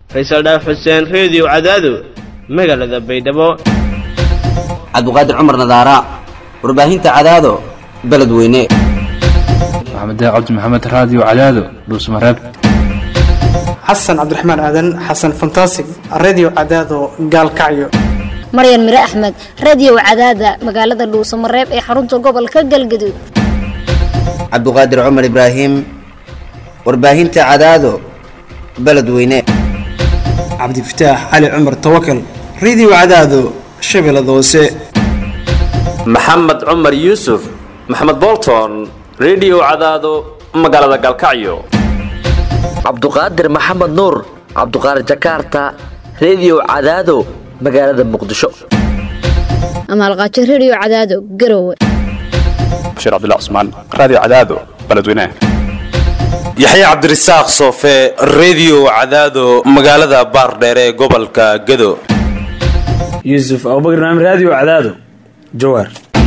faysal dhaaf xuseen reediyo cadaado magaalada baydhabo cabduqaadir cumar nadaara warbaahinta cadaado beledweyne maxamed cabdi maxamed raadiyo cadaado dhuusmareeb xasan cabdiraxmaan aadan xasan fantasig redio cadaado gaalkacyo maryan mire axmed radio cadaada magaalada dhuusamareeb ee xarunta gobolka galgaduud cabduqaadir cumar ibraahim warbaahinta cadaado beledweyne cabdifataax cali cumar tawakal redio cadaado shabeellada hoose maxamed cumar yuusuf maxamed bolton redio cadaado magaalada gaalkacyo cabduqaadir maxamed nuur cabduqaadir jakarta redio cadaado magaalada muqdisho amaalqaajo radio cadaado garowe bashiir cabdilla cusmaan raadiyo cadaado beledweynaha yaxya cabdirasaaq soofe redio cadaado magaalada baardheere ee gobolka gado yuusuf abubakar naam raadiyo cadaado jawaar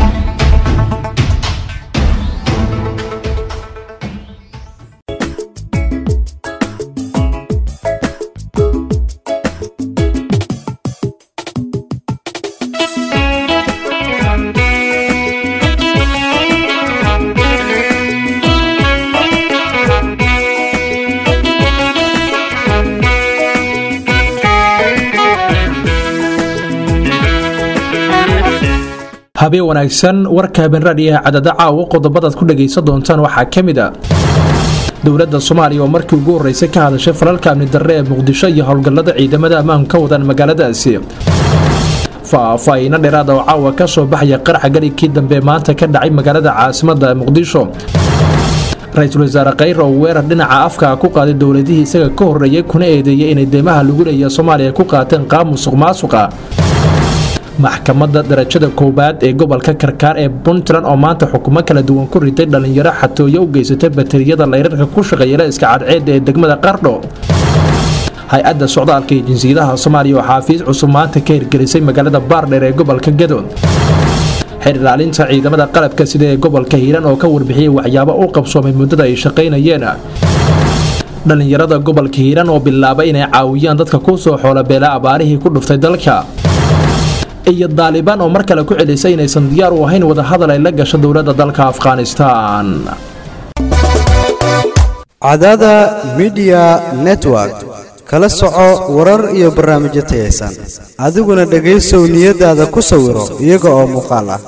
habeen wanaagsan warka habeenraadhiyaha cadada caawa qodobadaad ku dhagaysan doontaan waxaa ka mid a dowladda soomaaliya oo markii ugu horreysay ka hadashay falalka amni darre ee muqdisho iyo howlgallada ciidamada ammaanku ka wadaan magaaladaasi faahfaahiino dheeraada oo caawa ka soo baxaya qaraxa garigkii dambe maanta ka dhacay magaalada caasimadda muqdisho ra-iisul wasaare khayr oo weerar dhinaca afka ku qaaday dowladihii isaga ka horreeyay kuna eedeeyay inay deymaha lagu leeya soomaaliya ku qaateen qaab musuq maasuqa maxkamadda darajada koowaad ee gobolka karkaar ee puntland oo maanta xukumo kala duwan ku riday dhallinyaro xatooyo u geysatay bateriyada layrarka ku shaqeeyala iska cadceedda ee degmada qardho hay-adda socdaalka iyo jinsiyadaha soomaaliya oo xaafiis cusub maanta ka hirgelisay magaalada baardheer ee gobolka gadood xer ilaalinta ciidamada qalabka sida ee gobolka hiiraan oo ka warbixiyey waxyaabo u qabsoomay muddada ay shaqaynayeen dhallinyarada gobolka hiiraan oo bilaabay inay caawiyaan dadka ku soo xoolabeela abaarihii ku dhuftay dalka iyo daalibaan oo mar kale ku celisay inaysan diyaar u ahayn wadahadal ay la gasho dowladda dalka afghanistan cadada midiya network kala soco warar iyo barnaamijyo tayaysan adiguna dhegaysow niyadaada ku sawiro iyaga oo muuqaal ah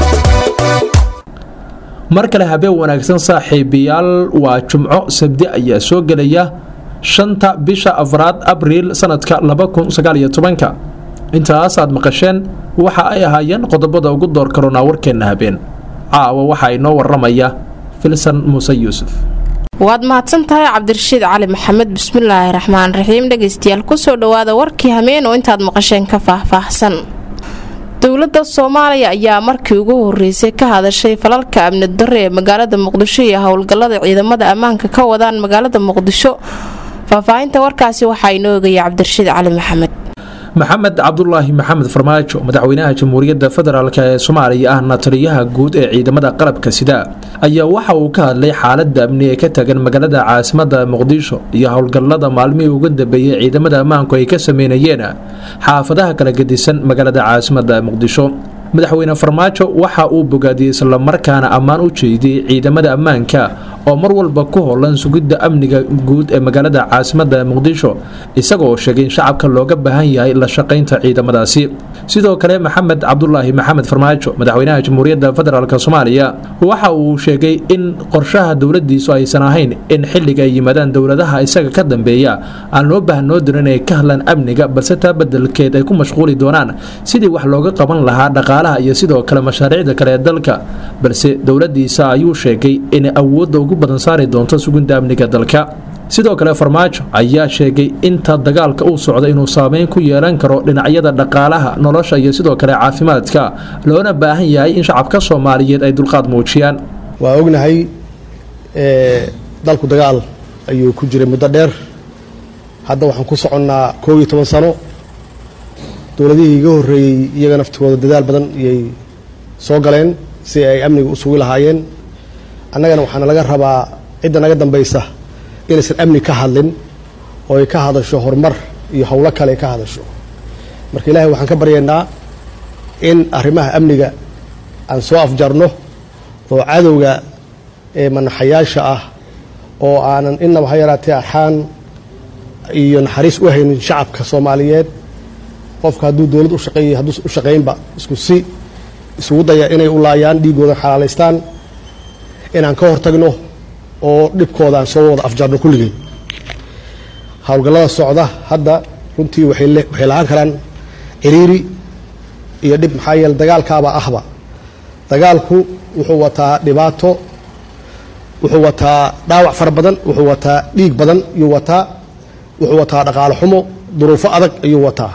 mar kale habeen wanaagsan saaxiibayaal waa jumco sabdi ayaa soo gelaya shanta bisha afraad abriil sanadka labakunsagaalyotobanka intaas aad maqasheen waxa ay ahaayeen qodobada ugu door karoonaa warkeenna habeen caawa waxaa inoo waramaya filsan muuse yuusuf waad mahadsan tahay cabdirashiid cali maxamed bismillaahi raxmaan raxiim dhegaystayaal kusoo dhowaada warkii hameen oo intaad maqasheen ka faahfaahsan dowladda soomaaliya ayaa markii ugu horeysay ka hadashay falalka amni darre ee magaalada muqdisho iyo howlgallada ciidamada ammaanka ka wadaan magaalada muqdisho faahfaahinta warkaasi waxaa inoo ogaya cabdirashiid cali maxamed maxamed cabdulaahi maxamed farmaajo madaxweynaha jamhuuriyadda federaalk ee soomaaliya ahna taliyaha guud ee ciidamada qalabka sida ayaa waxa uu ka hadlay xaalada amni ee ka tagan magaalada caasimadda muqdisho iyo howlgallada maalmihii ugu dambeeyey ciidamada ammaanku ay ka sameynayeen xaafadaha kala gedisan magaalada caasimadda muqdisho madaxweyne farmaajo waxa uu bogaadiyey islamarkaana ammaan u jeediyey ciidamada ammaanka oo mar walba ku holan sugidda amniga guud ee magaalada caasimadda muqdisho isagoo sheegay in shacabka looga baahan yahay la shaqaynta ciidamadaasi sidoo kale maxamed cabdulaahi maxamed farmaajo madaxweynaha jamhuuriyadda federaalk soomaaliya waxa uu sheegay in qorshaha dowladiisu aysan ahayn in xilliga ay yimaadaan dowladaha isaga ka dambeeya aan loo baahnoo dirin inay ka hadlaan amniga balse taa bedelkeed ay ku mashquuli doonaan sidii wax looga qaban lahaa dhaqaalaha iyo sidoo kale mashaariicda kale ee dalka balse dowladiisa ayuu sheegay inay awoodda ugu badan saari doonto suginta amniga dalka sidoo kale farmaajo ayaa sheegay inta dagaalka uu socda inuu saameyn ku yeelan karo dhinacyada dhaqaalaha nolosha iyo sidoo kale caafimaadka loona baahan yahay in shacabka soomaaliyeed ay dulqaad muujiyaan waa ognahay dalku dagaal ayuu ku jiray muddo dheer hadda waxaan ku soconnaa koob iyo toban sano dowladihii iga horreeyey iyaga naftigooda dadaal badan iyay soo galeen si ay amniga u sugi lahaayeen annagana waxaana laga rabaa cidda naga dambaysa inaysan amni ka hadlin oo ay ka hadasho horumar iyo howlo kale ka hadasho marka ilaahay waxaan ka baryaynaa in arrimaha amniga aan soo afjarno oo cadowga ee manaxayaasha ah oo aanan inaba ha yaraatee axaan iyo naxariis u haynin shacabka soomaaliyeed qofka hadduu dowlad u shaqeeyay hadduu u shaqaynba isku si isugu daya inay u laayaan dhiiggooda xalaalaystaan inaan ka hortagno oo dhibkooda aan soo wada afjarno kulligeen howlgallada socda hadda runtii waxay lahaan karaan ciriiri iyo dhib maxaa yeele dagaalkaaba ahba dagaalku wuxuu wataa dhibaato wuxuu wataa dhaawac fara badan wuxuu wataa dhiig badan ayuu wataa wuxuu wataa dhaqaalo xumo duruufo adag ayuu wataa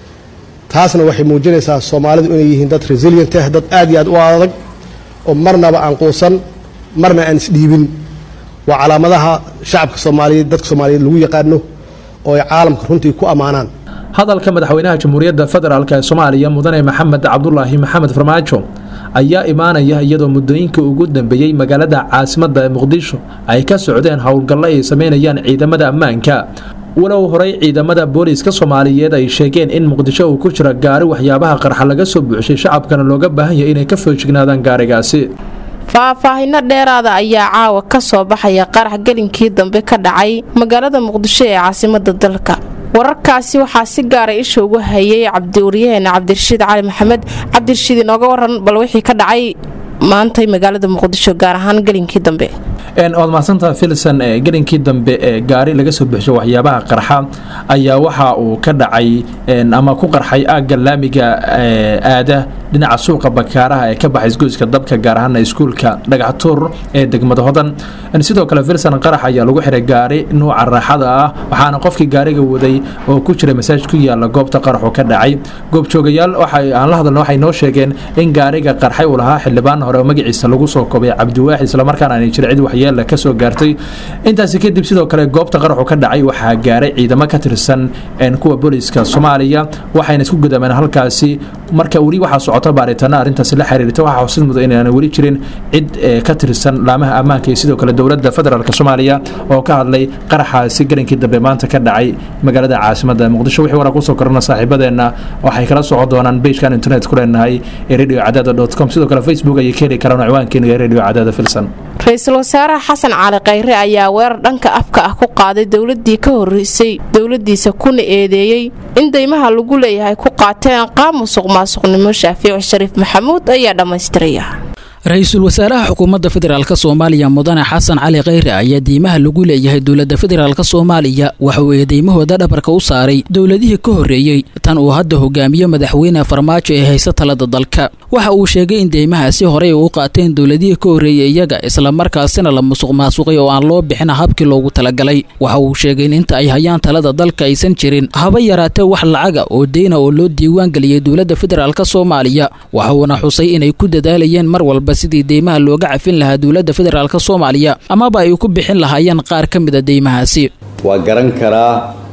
taasna waxay muujinaysaa soomaalidu inay yihiin dad resilient ah dad aad iyo aad u adag oo marnaba aan quusan marna aan isdhiibin waa calaamadaha shacabka soomaaliyeed dadka soomaaliyeed lagu yaqaano oo ay caalamka runtii ku ammaanaan hadalka madaxweynaha jamhuuriyadda federaalk ee soomaaliya mudane maxamed cabdulaahi maxamed farmaajo ayaa imaanaya iyadoo muddooyinkii ugu dambeeyey magaalada caasimadda ee muqdisho ay ka socdeen howlgallo ay sameynayaan ciidamada ammaanka walow horey ciidamada booliiska soomaaliyeed ay sheegeen in muqdisho uu ku jira gaari waxyaabaha qarxa laga soo buuxshay shacabkana looga baahan yahay inay ka foojignaadaan gaarigaasi faahfaahino dheeraada ayaa caawa ka soo baxaya qarax gelinkii dambe ka dhacay magaalada muqdisho ee caasimada dalka wararkaasi waxaa si gaara isha ugu hayay cabdiwaryaheena cabdirashiid cali maxamed cabdirashiid inooga waran bal wixii ka dhacay maantay magaalada muqdisho gaar ahaan gelinkii dambe waad mahadsantaha filson gelinkii dambe ee gaari laga soo buuxshay waxyaabaha qarxa ayaa waxa uu ka dhacay ama ku qarxay aagga laamiga aada dhinaca suuqa bakaaraha ee ka baxay isgoyska dabka gaar ahaana iskuulka dhagaxtuur ee degmada hodan sidoo kale filson qarax ayaa lagu xiray gaari nuuca raaxada ah waxaana qofkii gaariga waday oo ku jiray masaaj ku yaala goobta qaraxu ka dhacay goobjoogayaal aan la hadalna waxay noo sheegeen in gaariga qarxay uu lahaa xildhibaan hore oo magaciisa lagu soo kobay cabdiwaaxid islamarkaana aanay jira cid waxyeella ka soo gaartay intaasi kadib sidoo kale goobta qaraxu ka dhacay waxaa gaaray ciidamo ka tirsan kuwa booliiska soomaaliya waxayna isku gudameen halkaasi marka weli waxaa socota baaritaana arrintaasi la xiriirta waxaa xusid mudan inaana weli jirin cid ka tirsan laamaha ammaanka iyo sidoo kale dowladda federaalk soomaaliya oo ka hadlay qaraxaasi galinkii dambe maanta ka dhacay magaalada caasimada muqdisho wixii waraa kusoo korana saaxiibadeenna waxay kala socon doonaan beijkan internet ku leenahay ee radio cadaada com sidoo kale facebook ayay ka heli karaan ciwaankeena ee radio cadaada filsan ra-iisul wasaaraha xasan cali khayre ayaa weerar dhanka afka ah ku qaaday dowladii ka horeysay dowladiisa kuna eedeeyey in deymaha lagu leeyahay ku qaateen qaab musuq maasuqnimo shaafiic shariif maxamuud ayaa dhammaystiraya ra-iisul wasaaraha xukuumadda federaalk soomaaliya mudane xasan cali khayre ayaa deymaha lagu leeyahay dowladda federaalk soomaaliya waxa uu eedeymahooda dhabarka u saaray dowladihii ka horreeyey tan uu hadda hogaamiyo madaxweyne farmaajo ee haysa talada dalka waxa uu sheegay in deymahaasi horey u qaateen dowladihii ka horreeyey iyaga islamarkaasina la musuq maasuqay oo aan loo bixin habkii loogu talagalay waxa uu sheegay in inta ay hayaan talada dalka aysan jirin haba yaraatee wax lacaga oo deyna oo loo diiwaan geliyey dowladda federaalk soomaaliya waxa uuna xusay inay ku dadaalayeen mar walba sidii deymaha looga cafin lahaa dowladda federaalk soomaaliya amaba ay ku bixin lahaayeen qaar ka mida deymahaasi waa garan karaa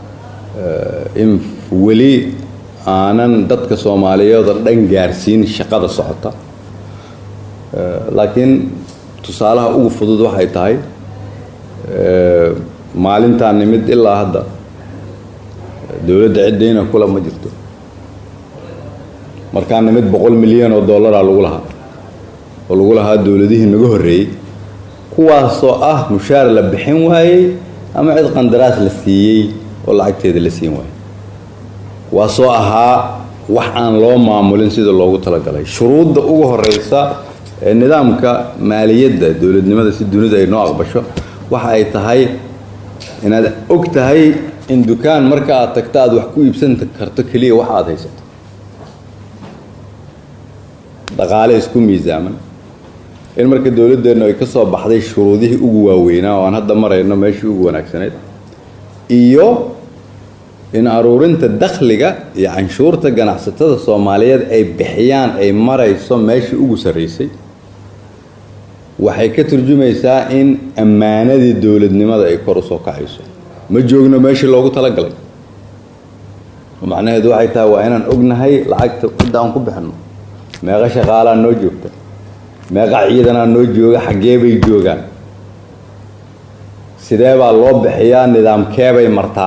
in weli aanan dadka soomaaliyeed oo dhan gaarsiin shaqada socota laakiin tusaalaha ugu fudud waxay tahay maalintaan nimid ilaa hadda dowladda ciddayna kula ma jirto markaan nimid boqol milyan oo dollaraa lagu lahaa oo lagu lahaa dowladihii naga horreeyey kuwaasoo ah mushaar la bixin waayey ama cid qandaraas la siiyey oo lacagteeda la siin waayey kuwaasoo ahaa wax aan loo maamulin sida loogu talagalay shuruudda ugu horeysa ee nidaamka maaliyadda dowladnimada si dunida ay noo aqbasho waxa ay tahay inaad og tahay in dukaan marka aad tagto aad wax ku iibsan karto keliya wax aad haysato dhaqaale isku miisaaman in marka dowladdeennu ay ka soo baxday shuruudihii ugu waaweynaa oo aan hadda marayno meeshii ugu wanaagsanayd iyo in aruurinta dakhliga iyo canshuurta ganacsatada soomaaliyeed ay bixiyaan ay marayso meeshii ugu sarraysay waxay ka turjumaysaa in ammaanadii dowladnimada ay kor u soo kacayso ma joogno meeshii loogu talagalay macnaheedu waxay tahay waa inaan ognahay lacagta cidda aan ku bixinno meeqa shaqaalaa noo joogta meeqa ciidanaa noo jooga xaggee bay joogaan sidee baa loo bixiyaa nidaamkeebay martaa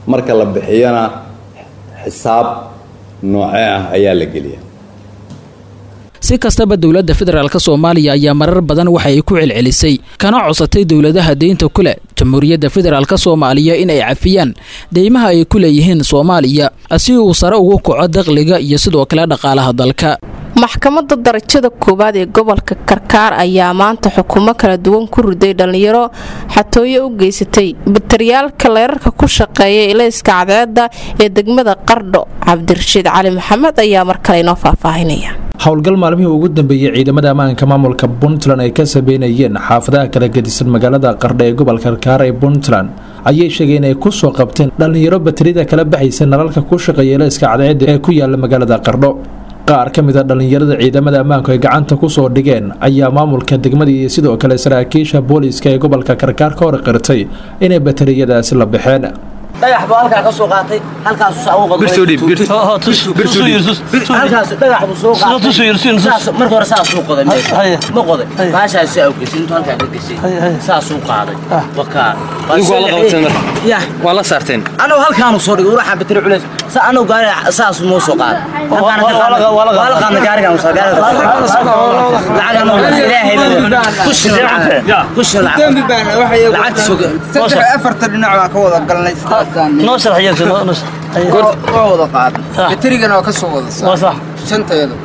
marka la bixiyana xisaab noocee ah ayaa la geliya si kastaba dowladda federaalk soomaaliya ayaa marar badan waxa ay ku celcelisay kana codsatay dowladaha deynta kule jamhuuriyadda federaalk soomaaliya in ay cafiyaan deymaha ay ku leeyihiin soomaaliya si uu sare ugu kaco dakhliga iyo sidoo kale dhaqaalaha dalka maxkamadda darajada koowaad ee gobolka karkaar ayaa maanta xukumo kala duwan ku riday dhallinyaro xatooyo u geysatay batariyaalka leerarka ku shaqeeya ilayska cadceedda ee degmada qardho cabdirashiid cali maxamed ayaa mar kale inoo faahfaahinaya howlgal maalmihii ugu dambeeyey ciidamada ammaanka maamulka puntland ay ka sameynayeen xaafadaha kala gedisan magaalada qardho ee gobolka karkaar ee puntland ayay sheegeen inay ku soo qabteen dhallinyaro batarida kala baxaysa nalalka ku shaqeeya ilayska cadceedda ee ku yaala magaalada qardho qaar ka mid a dhallinyarada ciidamada ammaanku ay gacanta ku soo dhigeen ayaa maamulka degmada iyo sidoo kale saraakiisha booliiska ee gobolka karkaar ka hor qirtay inay batariyadaasi la baxeen dhagax buu halkaa ka soo qaatay halkaasu saa ugu qodayhalkaas dhagax buu soo qaatay saas marka hore saasuu qoday meesha ma qoday baashaas saa u geshay intuu halkaa ka geshay saasuu qaaday wakaa waa la saarteen anuu halkaanu soo dhigay uraxaan bateri culays sa anuu gaari saas moo soo qaaday waa la qaadna gaarigaan saa lacag anuu ilaahay ku shira ku shira lacagta soo afarta dhinac baan ka wada galnay noo waa wada qaadnay baterigana waa ka soo wada shanteedu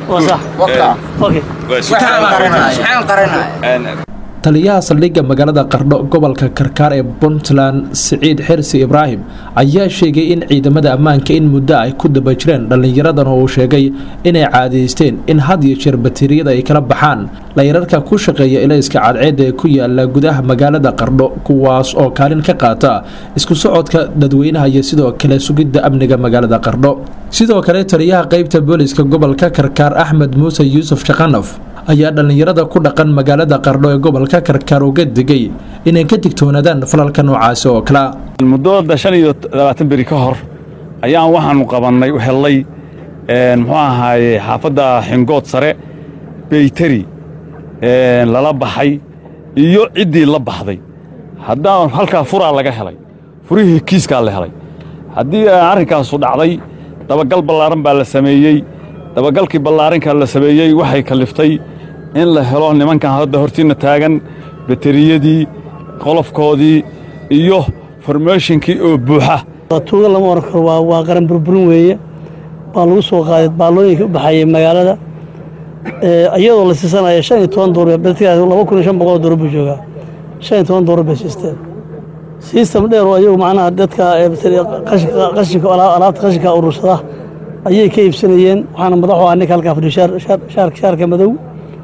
waxaan qaranaya taliyaha saldhigga magaalada qardho gobolka karkaar ee puntland siciid xirsi ibraahim ayaa sheegay in ciidamada ammaanka in muddo ay ku daba jireen dhallinyaradan oo uu sheegay inay caadaysteen in had iyo jeer bateriyada ay kala baxaan layrarka ku shaqeeya ilayska cadceedda ee ku yaala gudaha magaalada qardho kuwaas oo kaalin ka qaata isku socodka dadweynaha iyo sidoo kale sugidda amniga magaalada qardho sidoo kale taliyaha qaybta booliiska gobolka karkaar axmed muuse yuusuf shaqanaf ayaa dhallinyarada ku dhaqan magaalada qardho ee gobolka karkaar uga digay inay ka digtoonaadaan falalka noocaasi oo kalea muddooda shan iyo labaatan beri ka hor ayaan waxaanu qabannay hellay muxuu ahaaye xaafadda xingood sare beyteri lala baxay iyo ciddii la baxday haddaan halkaa furaa laga helay furihii kiiskaa la helay haddii arrinkaasu dhacday dabagal ballaaran baa la sameeyey dabagalkii ballaaranka la sameeyey waxay kaliftay in la helo nimankan hadda hortiinna taagan bateriyadii qolofkoodii iyo formeeshinkii oo buuxa tuuga lama oran karo waa qaran burburin weeye baa lagu soo qaaday baallooyinka u baxayay magaalada iyadoo la siisanaya shan iyo toban doolar laba kun iyo shan boqol doolar buu joogaa shan iyo toban doolar bay siisteen sistem dheer oo ayagu macnaha dadka qashinka alaabta qashinka urursada ayay ka iibsanayeen waxaana madaxu ah ninka halkaa fadhiyo shaarka madow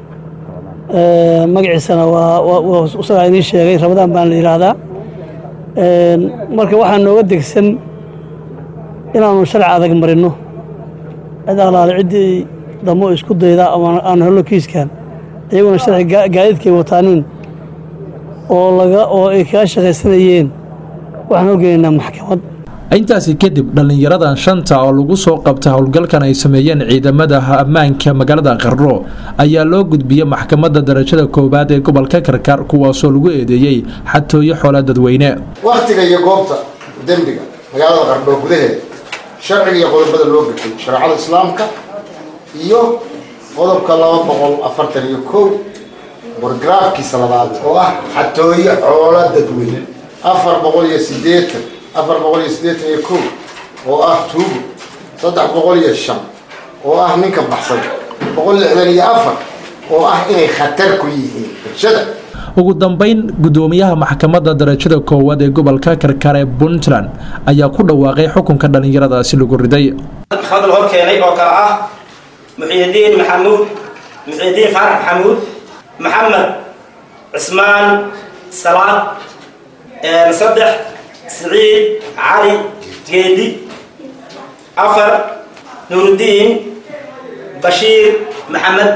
magaciisana waa isagaa idiin sheegay ramadaan baan la yidhaahdaa marka waxaa nooga degsan inaanu sharci adag marino cid alaale ciddii damo isku dayda ama aan helno kiiskan iyaguna sharci gaadiidkay wataanin oo laga oo ay kaga shaqaysanayeen waxaan horgeynaynaa maxkamad intaasi kadib dhallinyaradan shanta oo lagu soo qabta howlgalkan ay sameeyeen ciidamada ammaanka magaalada qardho ayaa loo gudbiyey maxkamadda darajada koowaad ee gobolka karkaar kuwaasoo lagu eedeeyey xatooyo xoola dadweyne wakhtiga iyo goobta dembiga magaalada qardho gudaheeda sharciga iyo qodobada loo gafay shareecada islaamka iyo qodobka laba boqol afartan iyo kow borgraafkiisa labaad oo ah xatooyo xoola dadweyne afar boqol iyo sideetan afar boqol iyo siddeetan iyo kow oo ah tuugo saddex boqol iyo shan oo ah ninka baxsan boqol lixdan iyo afar oo ah inay khatar ku yihiin bulshada ugu dambeyn gudoomiyaha maxkamadda darajada koowaad ee gobolka karkaar ee puntland ayaa ku dhawaaqay xukunka dhallinyaradaasi lagu riday maxkamadda hor keenay oo kale ah muxiidiin maxamuud muxiidiin faarax maxamuud maxamed cismaan salaad saddex سعيد علي جيدي أفر نور الدين بشير محمد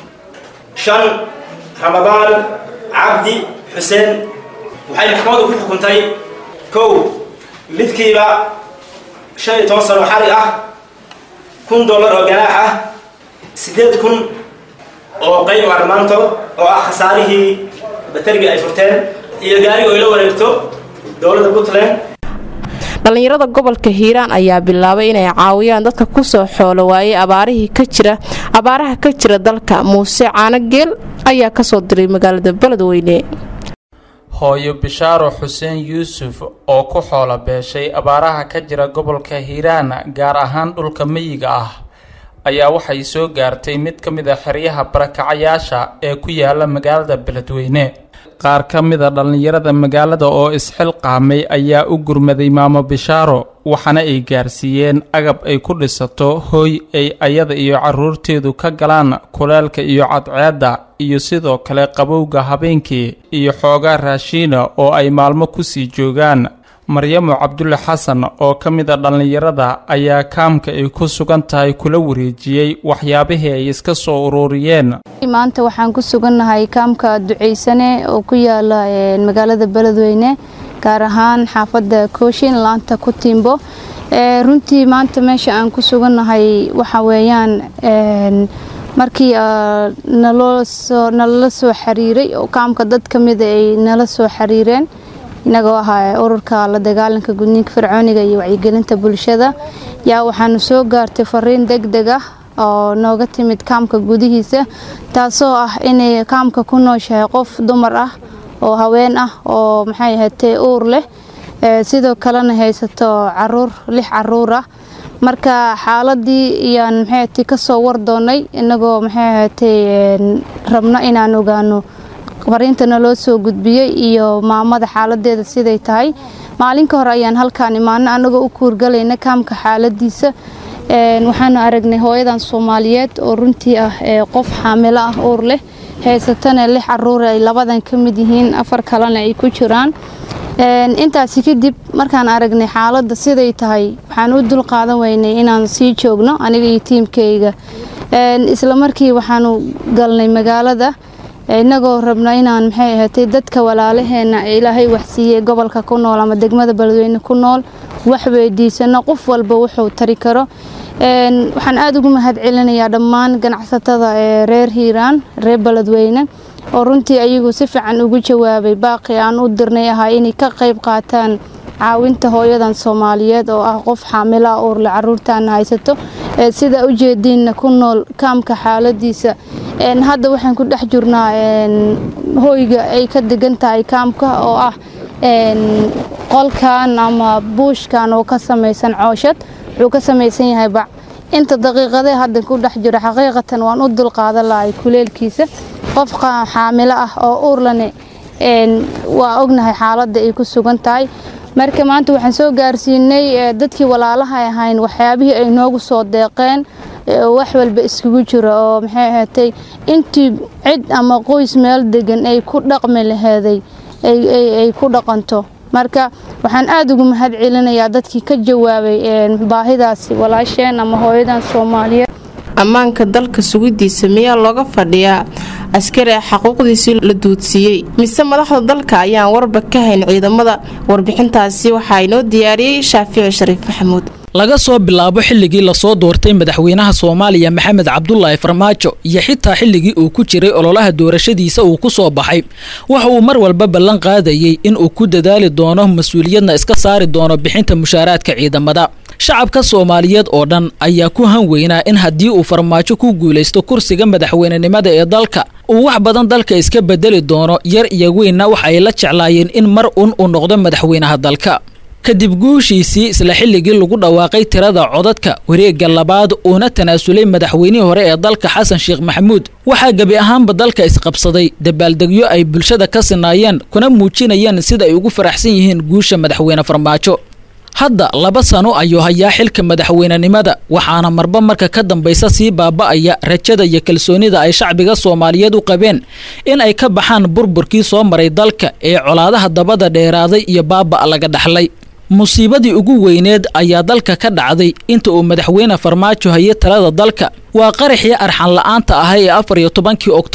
شن رمضان عبدي حسين وحي محمد وكل حكمتي كو مدكيبا شيء توصل وحالي أه كن دولار أو جناحة سديد كن أو قيم أرمانتو أو خساره بترجع أي فرتين iyo gaariga oo ila wareegto dhallinyarada gobolka hiiraan ayaa bilaabay inay caawiyaan dadka kusoo xoolo waayay abaarihii ka jira abaaraha ka jira dalka muuse caanogeel ayaa kasoo diray magaalada beledweyne hooyo bishaaro xuseen yuusuf oo ku xoolo beeshay abaaraha ka jira gobolka hiiraan gaar ahaan dhulka miyiga ah ayaa waxay soo gaartay mid ka mid a xeryaha barakacayaasha ee ku yaala magaalada beledweyne qaar ka mid a dhallinyarada magaalada oo isxilqaamay ayaa u gurmaday maamo bishaaro waxaana ay gaarsiiyeen agab ay ku dhisato hooy ay ayada iyo carruurteedu ka galaan kuleelka iyo cadceedda iyo sidoo kale qabowga habeenkii iyo xoogaa raashiina oo ay maalmo kusii joogaan maryamo cabdulle xasan oo ka mid a dhallinyarada ayaa kaamka ay ku sugan tahay kula wareejiyey waxyaabihii ay iska soo ururiyeen maanta waxaan ku sugannahay kaamka duceysane oo ku yaala magaalada beledweyne gaar ahaan xaafadda kooshin laanta ku tiimbo runtii maanta meesha aan ku sugannahay waxa weeyaan markii nalala soo xiriiray oo kaamka dad ka mida ay nala soo xiriireen inagoo ahaa ururka la dagaalanka gudniinka fircooniga iyo wacyigelinta bulshada yaa waxaanu soo gaartay fariin deg deg ah oo nooga timid kaamka gudihiisa taasoo ah inay kaamka ku nooshahay qof dumar ah oo haween ah oo maxay ahaatee uur leh sidoo kalena haysato caruur lix caruur ah marka xaaladii iyaan maxay kasoo war doonay inagoo maxay ahaatee rabno inaan ogaano fariintana loo soo gudbiyey iyo maamada xaaladeeda siday tahay maalin ka hor ayaan halkaan imaano anagoo u kuurgalayna kaamka xaaladiisa waxaanu aragnay hooyadan soomaaliyeed oo runtii ah qof xaamilo ah uur leh haysatana lix caruur ay labadan ka mid yihiin afar kalena ay ku jiraan intaasi kadib markaan aragnay xaaladda siday tahay waxaan u dul qaadan weynay inaan sii joogno aniga iyo tiimkayga isla markii waxaanu galnay magaalada inagoo rabna inaan maxay ahaatay dadka walaalaheena ilaahay waxsiiyey gobolka ku nool ama degmada beledweyne ku nool wax weydiisano qof walba wuxuu tari karo waxaan aada ugu mahad celinayaa dhammaan ganacsatada ee reer hiiraan reer beledweyne oo runtii ayagu si fiican ugu jawaabay baaqi aan u dirnay ahaa inay ka qayb qaataan caawinta hooyadan soomaaliyeed oo ah qof xaamilaa uurle caruurtaana haysato sida ujeediinna ku nool kaamka xaaladiisa hadda waxaan ku dhex jirnaa hoyga ay ka degan tahay kaamka oo ah qolkan ama buushkan oo ka samaysan cooshad wuxuu ka samaysan yahay bac inta daqiiqadee hadda ku dhex jiro xaqiiqatan waan u dulqaadan lahay kuleelkiisa qof xaamilo ah oo uurlane waa ognahay xaaladda ay ku sugan tahay marka maanta waxaan soo gaarsiinay dadkii walaalaha ahayn waxyaabihii ay noogu soo deeqeen wax walba iskugu jiro oo maxay ahaatay intii cid ama qoys meel degan ay ku dhaqmi laheeday ay ku dhaqanto marka waxaan aada ugu mahad celinayaa dadkii ka jawaabay baahidaasi walaasheen ama hooyadan soomaaliyeed ammaanka dalka sugidiisa miyaa looga fadhiyaa askari xaquuqdiisii la duudsiiyey mise madaxda dalka ayaan warba ka hayn ciidamada warbixintaasi waxaa inoo diyaariyey shaafici shariif maxamuud laga soo bilaabo xilligii lasoo doortay madaxweynaha soomaaliya maxamed cabdulaahi farmaajo iyo xitaa xilligii uu ku jiray ololaha doorashadiisa uu ku soo baxay waxa uu mar walba ballan qaadayey in uu ku dadaali doono mas-uuliyadna iska saari doono bixinta mushaaraadka ciidamada shacabka soomaaliyeed oo dhan ayaa ku han weynaa in haddii uu farmaajo ku guulaysto kursiga madaxweynenimada ee dalka uu wax badan dalka iska bedeli doono yar iyo weynna waxa ay la jeclaayeen in mar un uu noqdo madaxweynaha dalka kadib guushiisii isla xilligii lagu dhawaaqay tirada codadka wareegga labaad uuna tanaasulay madaxweynihii hore ee dalka xasan sheekh maxamuud waxaa gebi ahaanba dalka isqabsaday dabaaldegyo ay bulshada ka sinaayeen kuna muujinayeen sida ay ugu faraxsan yihiin guusha madaxweyne farmaajo hadda laba sano ayuu hayaa xilka madaxweynenimada waxaana marba marka ka dambaysa sii baaba'aya rajada iyo kalsoonida ay shacbiga soomaaliyeed u qabeen in ay ka baxaan burburkii soo maray dalka ee colaadaha dabada dheeraaday iyo baaba' laga dhaxlay musiibadii ugu weyneed ayaa dalka ka dhacday inta uu madaxweyne farmaajo hayay talada dalka waa qaraxii arxan la'aanta ahay ee afar iyo tobankii oktoobar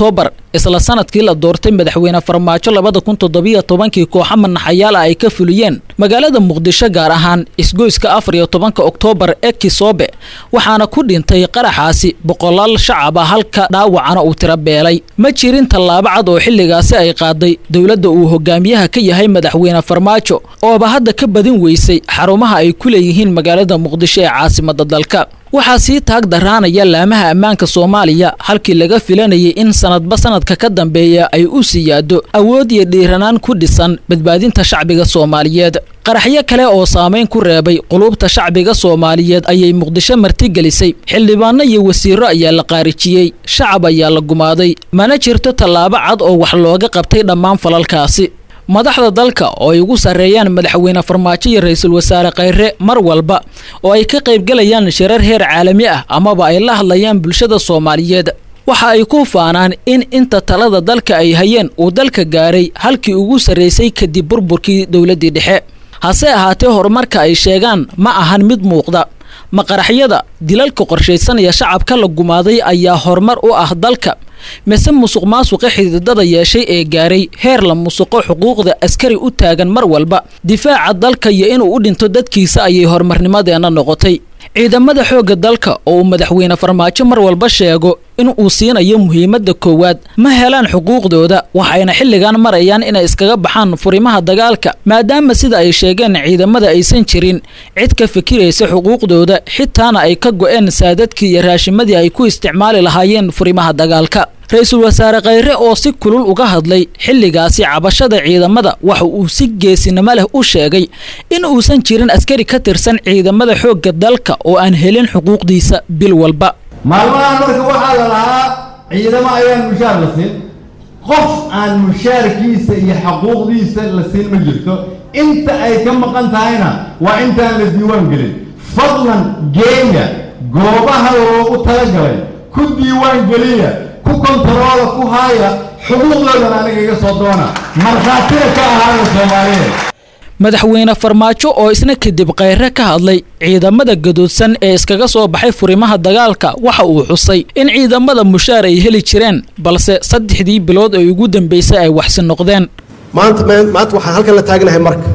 isla sanadkii la doortay madaxweyne farmaajo labada kun toddobiyo tobankii kooxa manaxayaala ay ka fuliyeen magaalada muqdisho gaar ahaan isgoyska afar iyo tobanka oktoobar ee kisoobe waxaana ku dhintay qaraxaasi boqolaal shacab ah halka dhaawacana uu tiro beelay ma jirin tallaabo cad oo xilligaasi ay qaaday dowladda uu hogaamiyaha ka yahay madaxweyne farmaajo ooba hadda ka badin weysay xarumaha ay ku leeyihiin magaalada muqdisho ee caasimada dalka waxaa sii taag daraanaya laamaha ammaanka soomaaliya halkii laga filanayay in sanadba sanadka ka dambeeya ay u siyaado awood iyo dhiiranaan ku dhisan badbaadinta shacbiga soomaaliyeed qaraxyo kale oo saamayn ku reebay qulubta shacbiga soomaaliyeed ayay muqdisho martigelisay xildhibaano iyo wasiiro ayaa la qaarijiyey shacab ayaa la gumaaday mana jirto tallaabo cad oo wax looga qabtay dhammaan falalkaasi madaxda dalka oo ay ugu sarreeyaan madaxweyne farmaajo iyo ra-iisul wasaare khayre mar walba oo ay ka qaybgalayaan shirar heer caalami ah amaba ay la hadlayaan bulshada soomaaliyeed waxa ay ku faanaan in inta talada dalka ay hayeen uu dalka gaaray halkii ugu sarraysay kadib burburkii dowladdii dhexe hase ahaatee horumarka ay sheegaan ma ahan mid muuqda maqaraxyada dilalka qorshaysanaya shacabka la gumaaday ayaa horumar u ah dalka mise musuq maasuqa xididada yeeshay ee gaaray heer la musuqo xuquuqda askari u taagan mar walba difaaca dalka iyo inuu u dhinto dadkiisa ayay horumarnimadeenna noqotay ciidamada xoogga dalka oo uu madaxweyne farmaajo mar walba sheego in uu siinayo muhiimadda koowaad ma helaan xuquuqdooda waxayna xilligan marayaan inay iskaga baxaan furimaha dagaalka maadaama sida ay sheegeen ciidamada aysan jirin cid ka fikiraysa xuquuqdooda xitaana ay ka go-een saadadkii iyo raashimadii ay ku isticmaali lahaayeen furimaha dagaalka ra-iisul wasaare khayre oo si kulul uga hadlay xilligaasi cabashada ciidamada waxa uu si geesinimo leh u sheegay in uusan jirin askari ka tirsan ciidamada xoogga dalka oo aan helin xuquuqdiisa bil walba maalmahan marka waxaa la lahaa ciidamo ayaan mushaar la siin qof aan mushaarkiisa iyo xaquuqdiisa la siin ma jirto inta ay ka maqan tahayna waa intaan la diiwaan gelin fadlan geenya goobaha loogu talagalay ku diiwaan geliya ku kontaroola ku haaya xuquuqdoodan aniga iga soo doona markhaatina ka ahaada soomaaliyeed madaxweyne farmaajo oo isna kadib khayre ka hadlay ciidamada gadoodsan ee iskaga soo baxay furimaha dagaalka waxa uu xusay in ciidamada mushaar ay heli jireen balse saddexdii bilood ee ugu dambeysay ay waxsi noqdeen maanta maanta waxaan halkan la taagnahay marka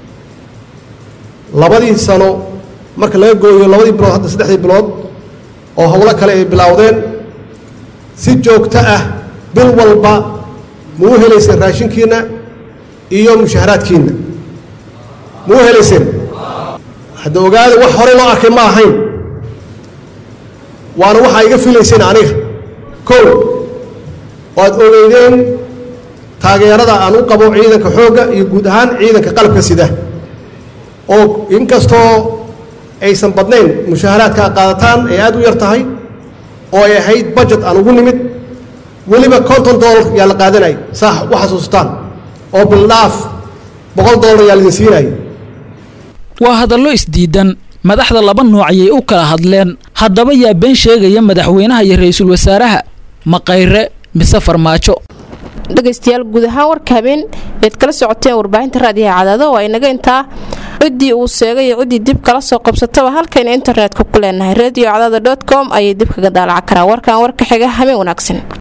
labadii sano marka laga gooyo labadii bilood hadda saddexdii bilood oo howlo kale ay bilowdeen si joogto ah bil walba ma u helayseen raashinkiinna iyo mushaharaadkiinna ma u helayseen hadda ogaada wax hore loo arkay ma ahayn waana waxaa iga filayseen aniga kow waad ogeydeen taageerada aan u qabo ciidanka xoogga iyo guud ahaan ciidanka qalabka sida oo inkastoo aysan badnayn mushaharaadka aad qaadataan ay aad u yar tahay oo ay ahayd budget aan ugu nimid weliba konton dollar yaa la qaadanayay saa u xasuustaan oo bildhaaf boqol dollar yaa laidin siinayay waa hadallo isdiidan madaxda laba nooc ayay u kala hadleen haddaba yaa been sheegaya madaxweynaha iyo ra-iisul wasaaraha maqayre mise farmaajo dhegaystayaal guud ahaan warka habeen eed kala socoteen warbaahinta raadiyaha cadaado waa inaga intaa ciddii uu sheegay iyo ciddii dib kala soo qabsataba halkayna internetka ku leenahay radio cadaada dot com ayay dib kaga daalaca karaan warkan warka xiga habeen wanaagsan